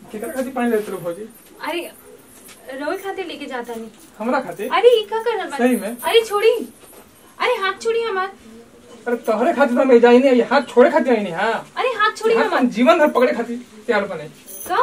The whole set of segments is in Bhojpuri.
केकर खातिर पानी लेते रहो भौजी अरे रोई खातिर लेके जाता नहीं हमरा खातिर अरे ई का कर रहा सही में? अरे छोड़ी अरे हाथ छोड़ी हमार अरे तोहरे खातिर तो मैं जाई नहीं हाथ छोड़े खातिर आई नहीं हाँ अरे हाथ छोड़ी हाथ हमार अपन जीवन भर पकड़े खातिर तैयार बने का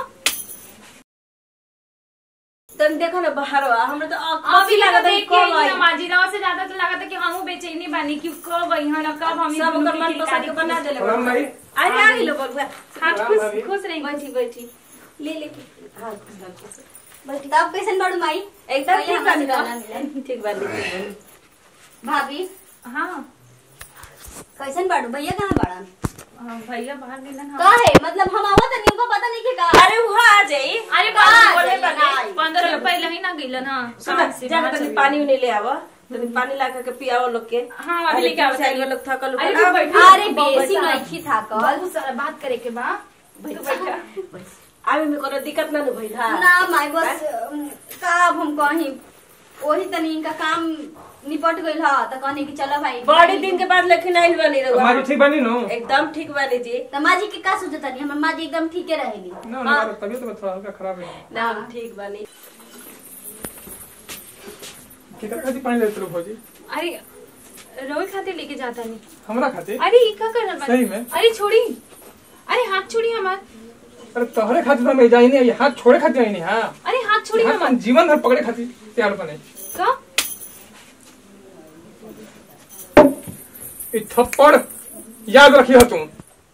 तन देखो ना बाहर हमरा तो अभी कॉफी लगा लगा देख देख के को आई माजी राव से ज्यादा तो लगा था कि हमहू बेचैनी बानी कि कब आई हन कब हम सब ओकर मन पसंद के बना देले प्रणाम भाई अरे आ गेलो बबुआ हाथ प्रणाम खुश भाभी। खुश रही बैठी बैठी ले ले हां बैठी तब कैसन बाड़ू माई एकदम पहिले ठीक हमरा से बानी गाना मिले। ठीक बानी भाभी हाँ कैसन बाड़ू भैया कहाँ बाड़न हाँ, भैया बाहर गेलन का है मतलब हम आवत नहीं उनको पता नहीं कि का अरे वो आ जाई अरे हाँ, बाहर बोले जाइए, बने हाँ। पंद्रह दिन पहले ही ना गेलन हाँ सुन काम से जा बाहर तनी चले पानी उनी ले आवा तनी पानी ला के पियाओ लोग के हाँ, अभी लेके आओ, चार चलिए। लोग थकल अरे उकल तू आ, बैठा। अरे बेसी बैठा। नहीं था कल बहुत सारा बात करे के बा तू बैठा आवे में कोनो दिक्कत ना न भइल हा ना माई बस अम, का अब हम कहीं वही तनी इनका काम निपट गइल ह त कहनी कि चलो भाई बड़ी दिन के बाद लेकिन आइल बनी रहुआ मारी ठीक बनी नो एकदम ठीक बानी जी त माजी के का सोचत तनी हमर माजी एकदम ठीके रहेली ना ना तबीयत तो थोड़ा हल्का खराब है ना हम ठीक बानी केकर खातिर पानी लेते रहो भौजी अरे रोई खातिर लेके जाता नहीं हमरा खातिर अरे ई का कर रहा सही में? अरे छोड़ी अरे हाथ छोड़ी हमार अरे तोहरे खातिर तो मैं जाई नहीं हाथ छोड़े खातिर आई नहीं हाँ अरे हाथ छोड़ी हाथ हमार अपन जीवन भर पकड़े खातिर तैयार बने का ई थप्पड़ याद रखी हो तुम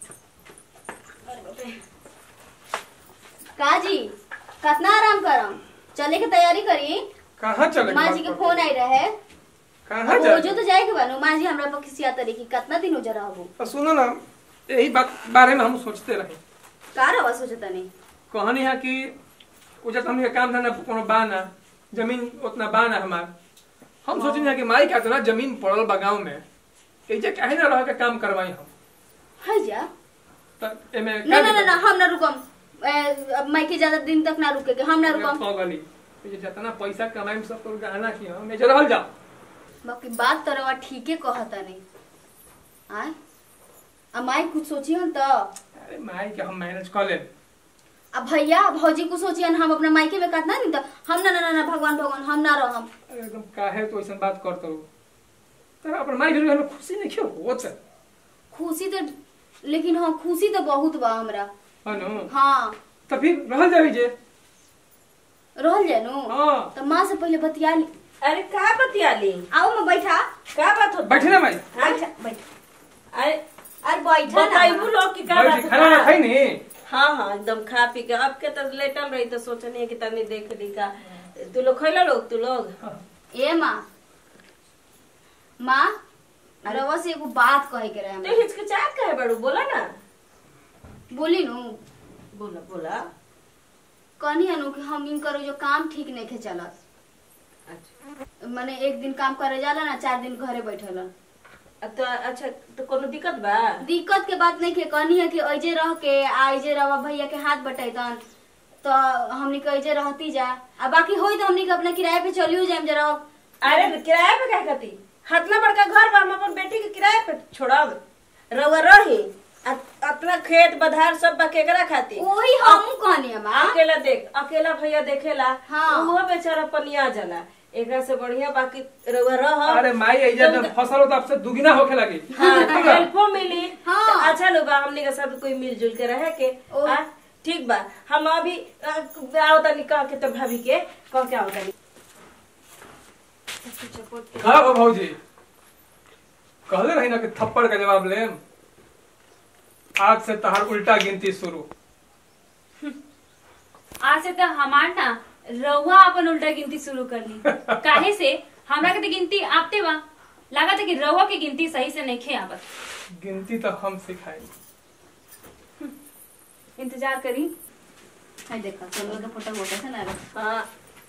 का जी कितना आराम करम चले के तैयारी करी कहाँ चले माँ जी के फोन आई रहे कहाँ रोजो जा तो जाए के बानू माँ जी हमरा पर खिसिया तरी की कितना दिन हो जा रहबो और सुनो ना यही बात बारे में हम सोचते रहे का रवा सोचत नहीं कहानी है कि उजत हमने काम धंधा कोनो बा ना जमीन उतना बा ना हमार हम सोचनी है कि माई का इतना जमीन पड़ल बा गाँव में ऐसे काहे ना रह के काम करवाई हम है जा त एमे ना ना ना ना हम ना रुकम ए, अब माई के ज्यादा दिन तक ना रुके के हम ना रुकम पगली ये जितना पैसा कमाई सब तो गहना की हम ऐसे रहल जाओ बाकी बात तो रवा ठीके कहता नहीं आय अब माई कुछ सोची हन तो अरे माई के हम मैनेज कर ले अब भैया भौजी को सोची हन हम अपना मायके में कतना नहीं तो हम ना ना ना ना भगवान भगवान हम ना रहम अरे एकदम काहे तो ऐसा बात करते हो तो अपन माई भी हमें खुशी नहीं क्यों होत है खुशी तो लेकिन हाँ खुशी तो बहुत बा हमरा नु हाँ तो फिर रहल जाई जे रहल जानु हाँ तो माँ से पहले बतिया ली अरे का बतियाली आओ मैं बैठा का बात हो बैठे ना माई बैठा बैठा अरे अरे बैठा बताइबू ना लोग की का बैठी बात खाना ना खाई नहीं हाँ हाँ एकदम खा पी के अब के तो लेटल रही तो सोचनी कि तनी देख ली का तू लोग खैला लोग तू लोग ए माँ माँ रवा से एगो बात कहे के रहे तो हमरा। हिचकिचाहट काहे बड़ू बोला ना बोली नु बोला बोला कहनी हनु कि हम इनकर जो काम ठीक नहीं खे चलत अच्छा माने एक दिन काम करे जाला ना चार दिन घरे बैठल अ तो अच्छा तो कोनो दिक्कत बा दिक्कत के बात नहीं के कहनी है कि ऐजे रह के आ ऐजे रवा भैया के हाथ बटैतन तो हमनी के ऐजे रहती जा आ बाकी होई तो हमनी के अपना किराए पे चलियो जाएम जरा अरे किराए पे क्या करती हतला बड़का घर बा हम अपन बेटी के किराए पे छोड़ब रउआ रही अ- अपना खेत बधार सब बा केकरा खाती वही हम कहनी है माँ अकेला देख अकेला भैया देखेला हाँ। उहो बेचारा पनिया जाला एकरा से बढ़िया बाकी रउआ रह अरे माई ऐजा जब फसल हो तो आपसे दुगना होके लगी हाँ तो हेल्पो मिली हाँ। तो अच्छा लोग बा हमनी के साथ कोई मिलजुल के रहे के ओ। आ, ठीक बा हम अभी अ, आओ तनी कह के तो भाभी के कह के आओ तनी हाँ हो भौजी कहले रही ना कि थप्पड़ का जवाब ले आज से तहार उल्टा गिनती शुरू आज से तो हमार ना रउआ अपन उल्टा गिनती शुरू कर ली काहे से हमरा के तो गिनती आपते बा लगा था कि रउआ के गिनती सही से नहीं खे आवत गिनती तो हम सिखाई इंतजार करी है देखा चलो तो फोटो मोटा से ना हाँ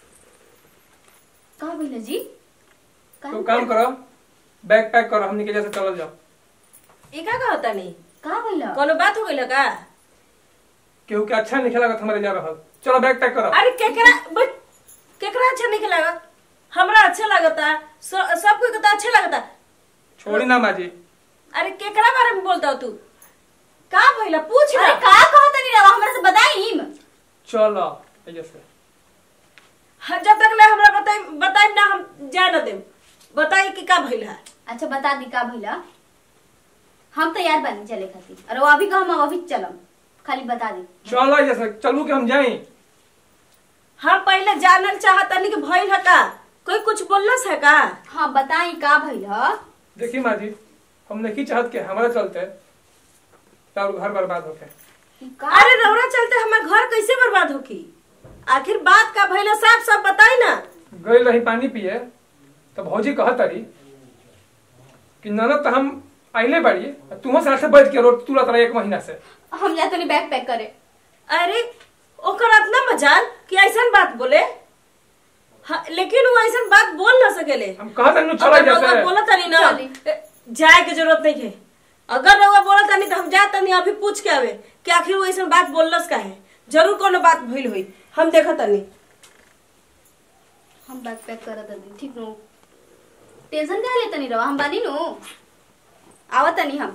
का भइल जी तो काम करो बैग पैक करो हमनी के जैसे चलल जाओ ई का कहता तनी का भइल कोनो बात हो गइल का केहू के अच्छा नहीं लगा हमारे जा रहल चलो बैग पैक करो अरे केकरा बट केकरा अच्छा नहीं लगा हमरा अच्छा लगता स- सब कोई कहता अच्छा लगता छोड़ी ना माजी अरे केकरा बारे में बोलता तू का भइला पूछ अरे ना का कहत नहीं रवा हमरा से बताई चलो ऐसे से हाँ, जब तक ले हमरा बताई बताई ना हम जाए न देम बताई कि का भइल है अच्छा बता दी का भइला हम तैयार बनी चले खातिर अरे वो अभी का हम अभी चलम खाली बता दी चलो ऐसे से चलू के हम जाई हम पहले जानल चाहतनी कि भइल है का कोई कुछ बोललस है का हाँ बताई का भइल ह देखी माँ जी हम नहीं चाहत के हमारे चलते तारू घर बर्बाद होके ई का अरे रौरा चलते हमार घर कैसे बर्बाद होकी आखिर बात का भइल है, साफ साफ बताई ना गई रही पानी पिए तो भौजी कहत तारी कि ननद तो हम आइले बाड़ी तुहो साथे बैठ के रोड तुरत रहे एक महीना से हम जाते नहीं बैग पैक करे अरे ओकर इतना मजाल कि ऐसन बात बोले हाँ, लेकिन वो ऐसन बात बोल ना सकेले हम कहत नहीं चला अगर रउआ जैसे बोला तनी ना चली। ए, जाए के जरूरत नहीं है अगर रउआ बोला तनी तो हम जा तनी अभी पूछ के आवे कि आखिर वो ऐसन बात बोललस का है जरूर कोनो बात भइल हुई हम देखा तनी हम बैग पैक करत हनी ठीक नो टेंशन का लेता नहीं रवा हम बानी नो आवत नहीं हम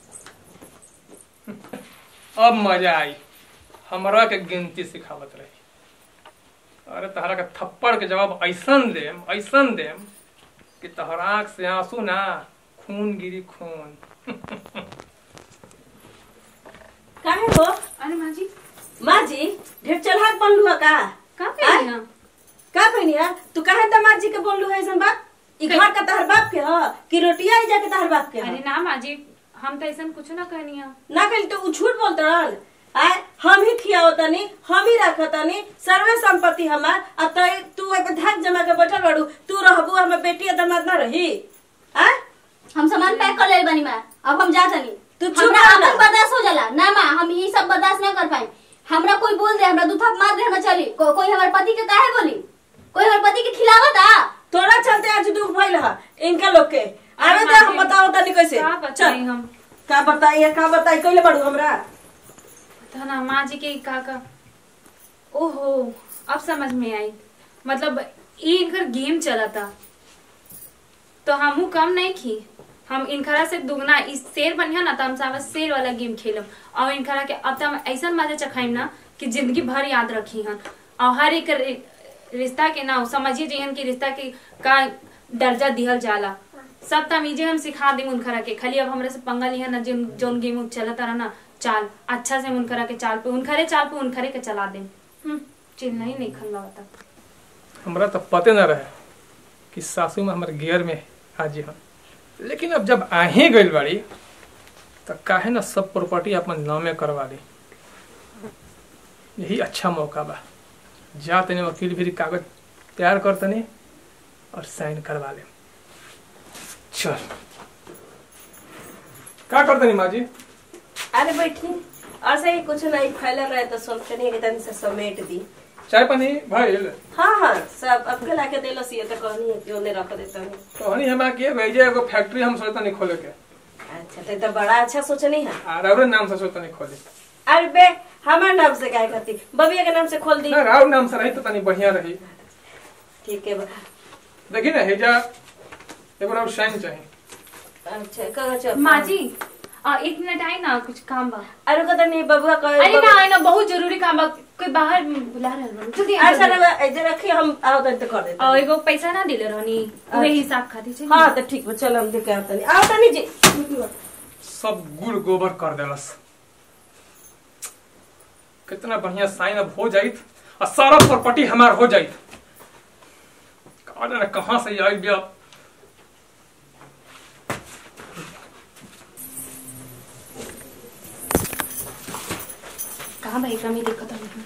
अब मजा आई हमरा के गिनती सिखावत रही अरे तहरा के थप्पड़ के जवाब ऐसन देम ऐसन देम कि तहरा आँख से आंसू ना खून गिरी खून काहे हो अरे माँ जी माँ जी ढेर चलहाक बनलू है का का आय? कही ना का कहनी है तू काहे दामाद जी के बोललू है ऐसन बात ई घर का तहर बाप के ह कि रोटिया ही जाके तहर बाप के ह अरे ना माँ जी हम तो ऐसा कुछ ना कहनी है ना कही तो उ झूठ बोलते रहल आय हम ही खियाओ तनी हम ही रखो तनी सर्वे संपत्ति हमार आ तय तू एक धाक जमा के बैठल बाड़ू तू रहबू हमर बेटी आ दामाद ना रही आय हम सामान पैक कर ले बनी माँ अब हम जा तनी तू चुप हमरा रह ना। अपन बर्दाश्त हो जाला ना माँ हम ये सब बर्दाश्त ना कर पाए हमरा कोई बोल दे हमरा दू थप मार दे हमरा चली को, कोई हमारे पति के काहे बोली कोई हमारे पति के खिलावत आ तोरा चलते आज दुख भइल ह इनका लोग के आवे दे हम बताओ तनी कैसे का बताई हम का बताई का बताई कइले बाड़ू हमरा तो ना माँ जी के का का ओहो अब समझ में आई मतलब ये इनकर गेम चला था तो हमू कम नहीं खी हम इनखरा से दुगना इस शेर बनिया ना तो हम सावा शेर वाला गेम खेलम और इनखरा के अब तो हम ऐसा मजा चखाइम ना कि जिंदगी भर याद रखी हन और हर एक रि- रिश्ता के ना समझिए जहन की रिश्ता के का दर्जा दिहल जाला सब तमीजे हम सिखा दी उनखरा के खाली अब हमरा से पंगा लिया ना जिन जोन गेम चलता रहा ना चाल अच्छा से उनखरा के चाल पे उनखरे चाल पे उनखरे के चला दे चिन्ह ही नहीं खन लगता हमरा तो पते न रहे कि सासू में हमारे गियर में हाजी हम लेकिन अब जब आहे गइल बाड़ी तो काहे ना सब प्रॉपर्टी अपन नामे करवा ली यही अच्छा मौका बा जा तनी वकील भी कागज तैयार कर तनी और साइन करवा ले चल का कर तनी माँ जी अरे बैठी ऐसे ही कुछ नहीं फैलल रहे तो सोचते नहीं कि तनी से समेट दी चाय पानी भइल हाँ हाँ सब अब के लाके देलो सिए तो कहनी है कि ओने रख देता हूँ तो हनी हमा के भेजे एगो फैक्ट्री हम सोचता नहीं खोले के अच्छा तो, तो बड़ा अच्छा सोचनी है आ रवरे नाम से सोचता नहीं खोले अरे बे हमारे नाम से काय करती बबिया के नाम से खोल दी ना राव नाम से रही तो तनी बढ़िया रही ठीक है बा। देखी ना हेजा एगो राव शाइन चाहिए अच्छा कहो चल माँ जी आ, एक मिनट आई ना कुछ काम बा अरे कहता नहीं बबुआ अरे कहो ना आई ना बहुत जरूरी काम बा कोई बाहर बुला रहल बा जल्दी आ, अच्छा जल्दी। रवा ऐसे रखी हम आओ तो कर देते और एगो पैसा ना दिले रहनी उहे अच्छा। हिसाब खातिर छै हाँ तो ठीक बा चल हम देखे आओ तनी आओ तनी जी सब गुड़ गोबर कर देलस कितना बढ़िया साइन अब हो जाइत और सारा प्रॉपर्टी हमार हो जाइत कहा ना कहाँ से आई गया कहाँ भाई कमी देखत हूँ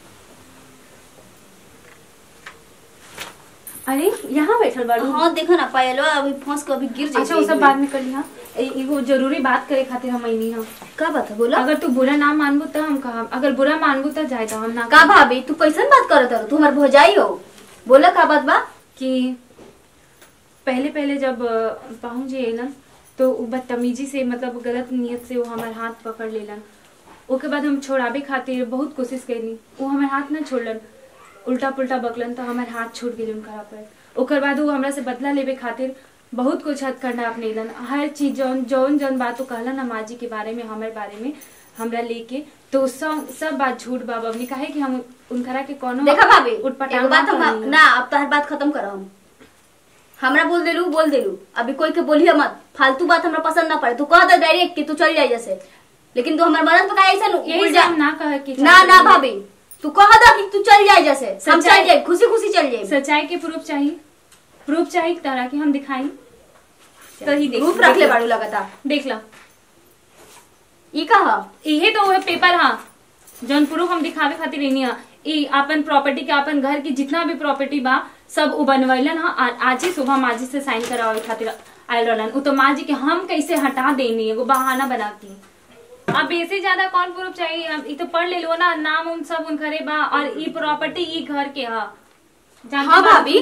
अरे यहाँ बैठल बाड़ू हाँ देखो ना पायलवा अभी फंस के अभी गिर जाए अच्छा वो सब बाद में कर लिया ए- एगो जरूरी बात करे खातिर हम आईनी हम का बात है बोला अगर तू बुरा ना मानबू तो हम कहा अगर बुरा मानबू तो जाए तो हम ना का भाभी तू कैसन बात करत है तू हमार भौजाई हो बोला का बात बा कि पहले पहले जब पहुंच जे ना तो उ बदतमीजी से मतलब गलत नियत से वो हमार हाथ पकड़ लेलन ओके बाद हम छोड़ाबे खातिर बहुत कोशिश कैली वो हमार हाथ ना छोड़लन उल्टा पुल्टा बकलन तो हमार हाथ छूट गेल उनका पर ओकर बाद वो हमरा से बदला लेबे खातिर बहुत कुछ हद करना अपनेलन हर चीज जौन जौन जौन बात वो कहलन माँ जी के बारे में हमारे बारे में हमरा लेके तो सब सब बात झूठ बा बबली काहे कि हम उनकरा के कोनो देखा भाभी उटपटांग एगो बात हम कहनी। ना अब तोहर बात खत्म करो हम हमरा बोल देलू बोल देलू अभी कोई के बोलिए मत फालतू बात हमरा पसंद ना पड़े तू कह दे डायरेक्ट कि तू चल जाए जैसे लेकिन तू हमर मदद पका ऐसा यही उड़ से जा हम ना कहे कि ना ना भाभी तू कह दे कि तू चल जाए जैसे हम सच्चाई- चल जाए खुशी खुशी चल जाए सच्चाई के प्रूफ चाहिए प्रूफ चाहिए तरह की हम दिखाई सही देख रूप रख ले बाड़ू लगातार देख ला ई कहा इहे तो है पेपर हाँ जौन प्रूफ हम दिखावे खातिर रहनी है ई अपन प्रॉपर्टी के अपन घर की जितना भी प्रॉपर्टी बा सब उ बनवैलन हा आ- आज ही सुबह माजी से साइन करावे खातिर आयल रहलन उ तो माजी के हम कैसे हटा देनी एगो बहाना बनाती अब बेसी ज्यादा कौन प्रूफ चाहिए अब ई तो पढ़ ले लो ना नाम उन सब उन घरे बा और ई प्रॉपर्टी ई घर के हा जानते हाँ बा? भाभी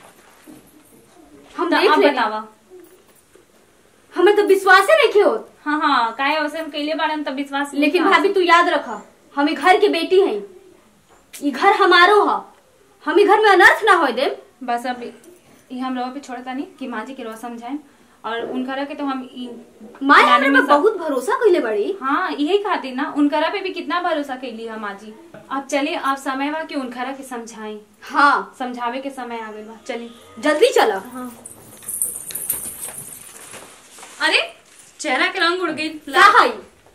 हम तो देख अब लेनी। बतावा हमें तो विश्वास ही नहीं हो हाँ हाँ काहे वैसे हम कैले बारन तब विश्वास नहीं लेकिन था। भाभी तू याद रखा हम ई घर की बेटी हैं ई घर हमारो हा हम ई घर में अनर्थ ना होए दे बस अब ये हम लोगों पे छोड़ता नहीं कि माँ जी के रोज समझाएं और उनकरा के तो हम ई- माए लाने हमें में पे सब- बहुत भरोसा कइले बड़ी हाँ यही खातिर ना उनकरा पे भी कितना भरोसा कैली है माँ जी अब चलिए आप समय बा कि उनकरा के समझाएं हाँ समझावे के समय आ गइल बा चलिए जल्दी चला हाँ अरे चेहरा के रंग उड़ गई का हई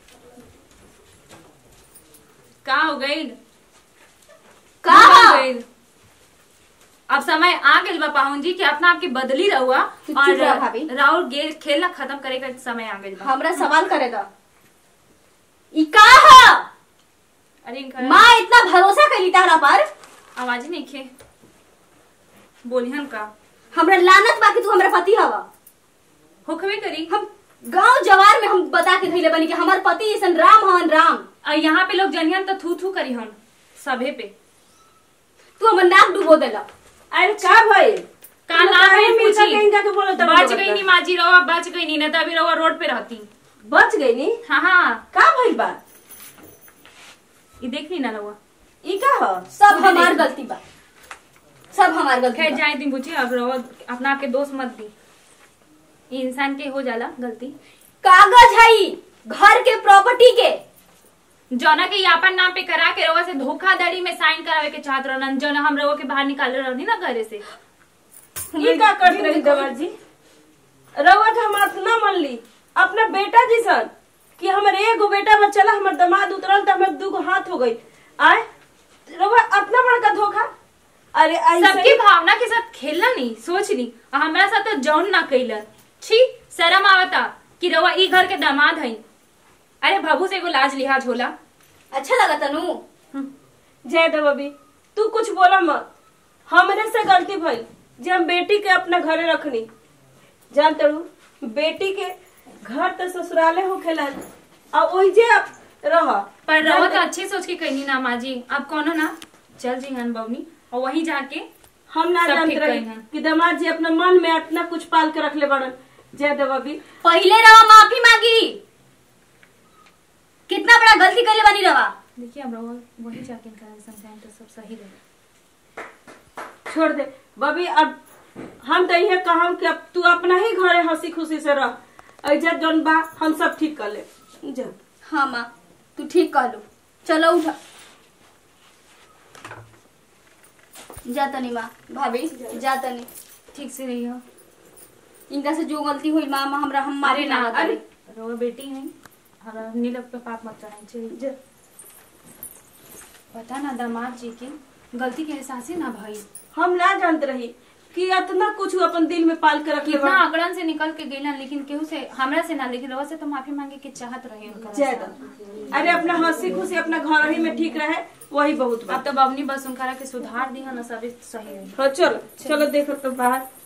का हो गई का हो हा? गइल? अब समय आ गइल बा पाहुन जी कि अपना आपकी बदली रहुआ चुप और रह भाभी। राउर गेल खेलना खत्म करे का समय आ गइल बा हमरा सवाल करे दा ई का हा अरे इनका माँ इतना भरोसा कइली तारा पर आवाज ही नहीं खे बोलिहन का हमरा लानत बाकी तू हमरा पति हवा होखबे करी हम गांव जवार में हम बता के धइले बनी कि हमार पति ऐसन राम हवन राम और यहाँ पे लोग जनियन तो थू थू करी हन सभे पे तू हमर नाक डुबो देला अरे का भइल का तू नाम काहे है मिल पूछी? सके इनका के बोलो तब बच बोलता। गई नी माजी रवा बच गई नी नहीं तो अभी रवा रोड पे रहती बच गई नी हाँ हाँ का भइल बा ये देख ली ना रवा ई का ह सब हमार गलती बा सब हमार गलती खैर बा। जाए दी बुझी अब रवा अपना आपके दोस्त मत दी ये इंसान के हो जाला गलती कागज है ई, घर के प्रॉपर्टी के जौना के यापन नाम पे करा के रवा से धोखाधड़ी में साइन करावे के चाहत रहन जौना हम रवा के बाहर निकाले रहनी ना घरे से ई का करत रही दवा जी रउआ के हम इतना मन ली अपना बेटा जिसन कि हमर एगो बेटा बचला हमर दामाद उतरल त हमर दूगो हाथ हो गई आए रउआ इतना बड़का धोखा अरे ऐसे सबकी भावना के साथ खेलना नहीं सोच ली और हमारा साथ तो जौन ना कैला छी शर्म आवता कि रवा ई घर के दामाद हई अरे बाबू से एगो लाज लिहाज होला अच्छा लगा तनु जय दबी तू कुछ बोला मत हमरे से गलती भइल जे हम बेटी के अपना घरे रखनी जान तड़ू बेटी के घर तो ससुराले हो खेलन और ओहि जे अब रह पर रवा तो अच्छे सोच के कहनी ना माँ जी अब कौनो ना चल जी हन बवनी और वहीं जाके हम ना सब जानते ठीक रही कहीं हैं। कि दामाद जी अपना मन में इतना कुछ पाल के रखले बड़न जय दबी पहले रवा माफी मांगी कितना बड़ा गलती कैले बनी रवा देखिए अब रवा वहीं जाके इनका समझाएं तो सब सही रहे छोड़ दे बबी अब हम तो यही कहम कि अब तू अपना ही घरे हंसी खुशी से रह ऐजा जौन बा हम सब ठीक कर ले जा हाँ माँ तू ठीक कहलू चलो उठा जा तनी माँ भाभी जा तनी ठीक से रही हो इनका से जो गलती हुई माँ माँ हमरा हम मारे अरे ना ना अरे अरे रवा बेटी है और नीलक पे पाप मत चढ़ाई चाहिए जा पता ना दामाद जी की गलती के एहसास ही ना भाई हम ना जानते रही कि इतना कुछ अपन दिल में पाल के रख ले कितना आंकड़न से निकल के गईलन लेकिन केहू से हमरा से ना लेकिन रवा से तो माफी मांगे के चाहत रहे उनका ज्यादा अरे अपना हंसी खुशी अपना घर ही में ठीक रहे वही बहुत बा अब तो बबनी बस उनकरा के सुधार दी है ना सभी सही रही हाँ चलो चलो देखो तो बाहर